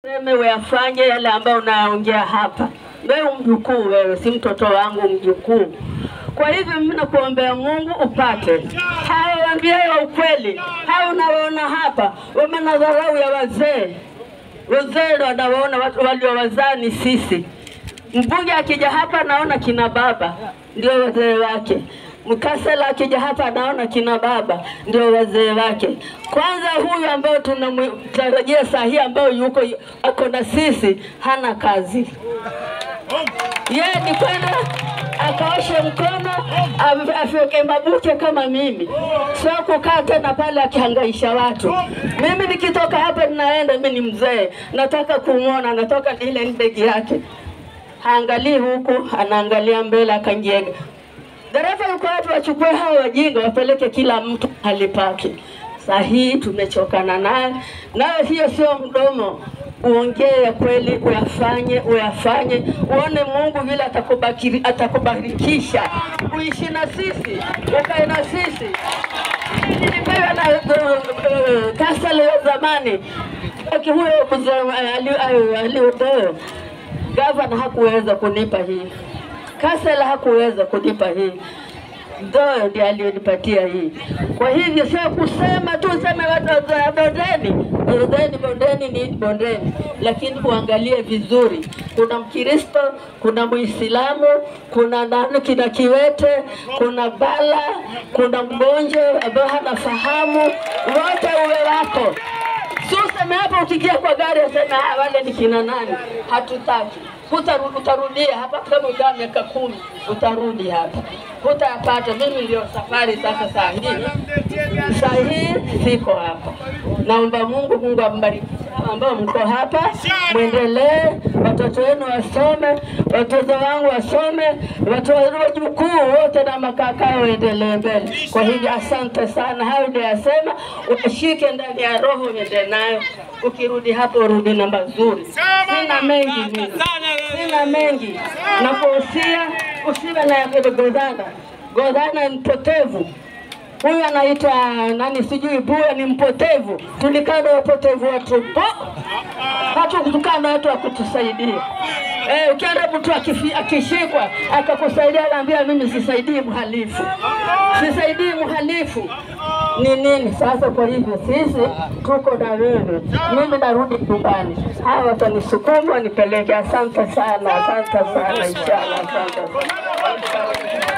Seme uyafanye yale ambayo unayaongea hapa. Wewe mjukuu, wewe si mtoto wangu, mjukuu. Kwa hivyo mimi nakuombea Mungu upate hawa waambiayo wa ukweli, hawa unawaona hapa wamena dharau ya wazee. Wazee wanawaona watu waliowazaa ni sisi. Mbunge akija hapa anaona kina baba ndio wazee wake. Mkasela akija hapa anaona kina baba ndio wazee wake. Kwanza huyu ambao tunamtarajia saa hii ambao yuko ako na sisi hana kazi, yeye ni kwenda akaoshe mkono ave- afyeke mabuche kama mimi, sio kukaa tena pale akihangaisha watu. Mimi nikitoka hapa ninaenda, mimi ni mzee, nataka kumwona, natoka ile ndege yake haangalii huku, anaangalia mbele, akanjega. Dereva yuko watu wachukue hao wajinga wapeleke kila mtu hali pake. Saa hii tumechokana naye, nayo hiyo sio mdomo. Uongee ya kweli, uyafanye, uyafanye, uone Mungu vile atakubakiri, atakubarikisha, uishi na sisi, ukae na sisi. Nilipewa na uh, kasa leo zamani, Aki huyo mzee ali- aliodoe gavana hakuweza kunipa hii, Kasela hakuweza kunipa hii, Ndoyo ndiye aliyonipatia hii. Kwa hivyo sio kusema tu seme watu wa bondeni, bondeni, bondeni ni bondeni, lakini uangalie vizuri. Kuna Mkristo, kuna Muislamu, kuna nani, kina kiwete, kuna bala, kuna mgonjwa ambaye hana fahamu, wote uwe wako Si useme hapa ukiingia kwa gari aseme "Ah, wale ni kina nani, hatutaki. Hutarudi, utarudia hapa kama ukaa miaka kumi, utarudi hapa, hutayapata. Mimi ndio safari sasa. Saa hii saa hii siko hapa, naomba Mungu, Mungu ambariki ambao mko hapa, mwendelee, watoto wenu wasome, watoto wangu wasome, watu wajukuu wote na makaka waendelee mbele. Kwa hivyo asante sana, hayo ndio yasema, ushike ndani ya roho, uende nayo. Ukirudi hapo, urudi na mazuri. Sina mengi mimi, sina mengi, nakuhusia usiwe na godhana. Godhana ni mpotevu huyu anaitwa nani sijui Buya ni mpotevu. Tulikaa na wapotevu watupu, hatukukaa na watu wa kutusaidia. Eh, ukienda mtu akifi- akishikwa akakusaidia, anaambia mimi sisaidii mhalifu, sisaidii mhalifu ni nini sasa? Kwa hivyo sisi tuko na wewe, mimi narudi nyumbani, hawa watanisukuma wanipeleke. Asante sana, asante sana, inshallah, asante sana.